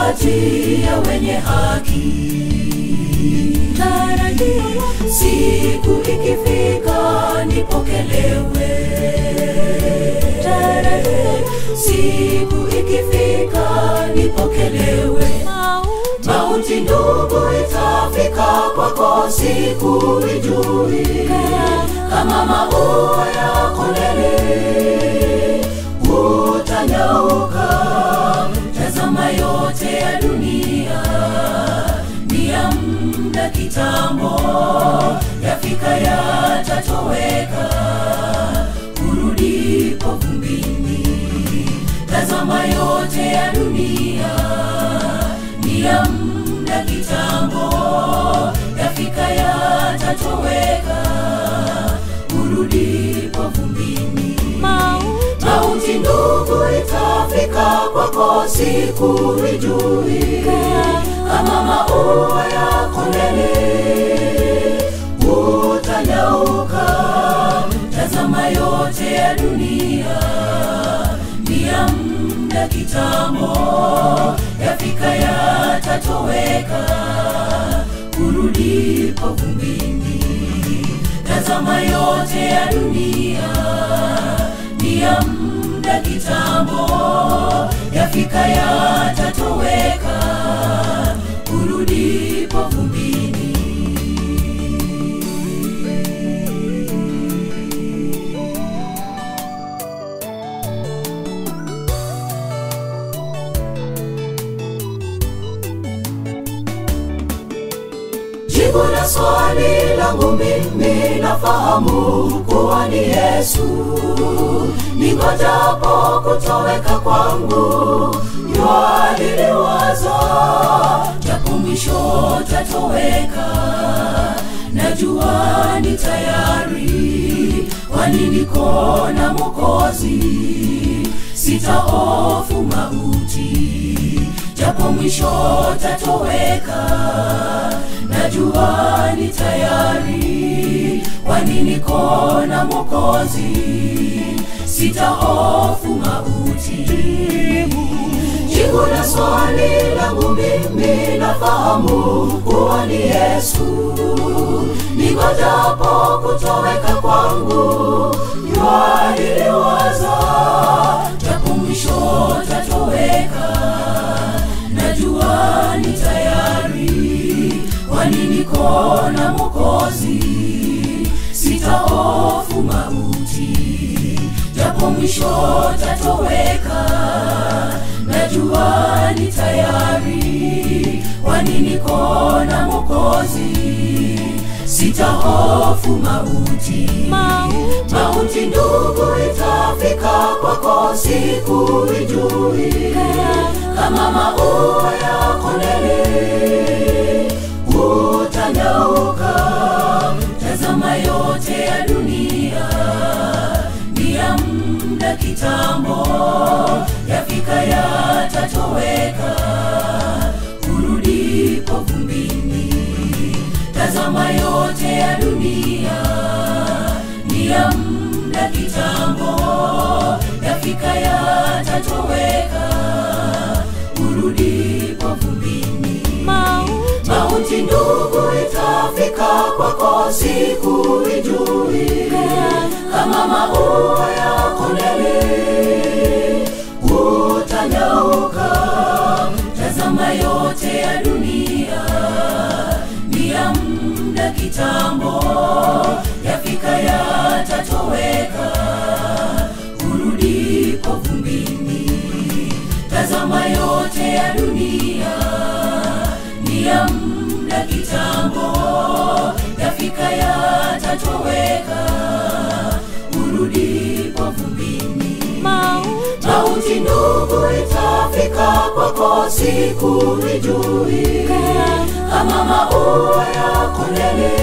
kati ya wenye haki. Tarajio siku ikifika nipokelewe. Tarajio siku ikifika nipokelewe. Mauti ndugu itafika kwako siku ijui kama maua ya kondeni utanyauka. Tazama yote ya dunia ni ya muda kitambo, yafika yatatoweka, urudipo vumbini. Tazama yote ya dunia ni ya muda kitambo, yafika yatatoweka, urudipo vumbini. Mauti ndugu itafika kwako siku ijui kama maua ya kondeni utanyauka. Tazama yote ya dunia ni ya muda kitambo, yafika yatatoweka, urudipo vumbini. Tazama yote ya dunia ni ya muda kitambo, yafika yatatoweka, urudipo vumbini. Jibu la swali langu mimi nafahamu kuwa ni Yesu. Ningojapo kutoweka kwangu, jua liliwaza, japo mwisho tatoweka. Najua ni tayari, kwani niko na Mwokozi, sitahofu mauti, japo mwisho tatoweka najua ni tayari, kwani niko na Mwokozi, sitahofu mauti. Jibu la swali langu mimi nafahamu kuwa ni Yesu. Ningojapo kutoweka kwangu, jua liliwaza, japo mwisho tatoweka, najua ni tayari kwani niko na Mwokozi, sitahofu mauti, japo mwisho tatoweka, najua ni tayari, kwani niko na Mwokozi, sitahofu mauti. Mauti ndugu itafika kwako siku ijui kama maua ya kondeni utanyauka. Tazama yote ya dunia ni ya muda kitambo, yafika yatatoweka, urudipo vumbini. Tazama yote ya dunia ni ya muda kitambo, yafika yatatoweka, urudipo vumbini. Mauti ndugu itafika kwako siku ijui kama maua ya kondeni utanyauka. Tazama yote ya dunia ni ya muda kitambo, yafika yatatoweka, urudipo vumbini. Tazama yote ya dunia ni ya muda kitambo, yafika yatatoweka, urudipo vumbini. Mauti ndugu itafika kwako siku ijui kama maua ya kondeni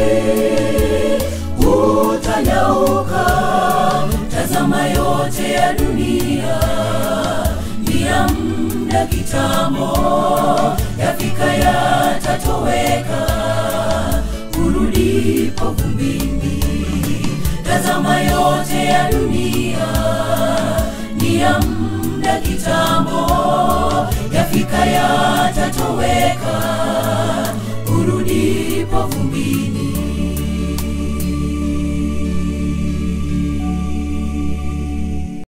utanyauka. Tazama yote ya dunia ni ya muda kitambo, yafika yatatoweka, urudipo vumbini. Tazama yote ya dunia ni ya muda kitambo,